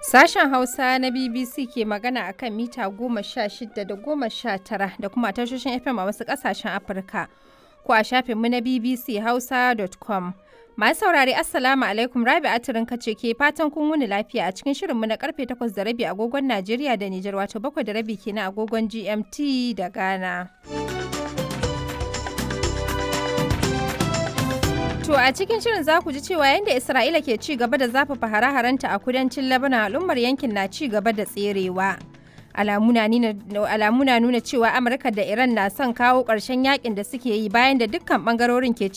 Sashen Hausa na BBC ke magana a kan mita goma sha shida da goma sha tara da kuma tashoshin FM a wasu ƙasashen Afirka ko a shafinmu na BBC Hausa.com. Masu saurare Assalamu alaikum Rabi Atirin kace ke fatan kun wuni lafiya a cikin shirinmu na karfe takwas da rabi agogon Najeriya da Nijar wato bakwai da rabi kenan agogon GMT da Ghana. To a cikin shirin za ku ji cewa yadda Isra'ila ke ci gaba da zafafa hare-harenta a kudancin Lebanon al'ummar yankin na ci gaba da tserewa. Alamu na nuna cewa Amurka da Iran na son kawo ƙarshen yakin da suke yi bayan da dukkan ɓangarorin ke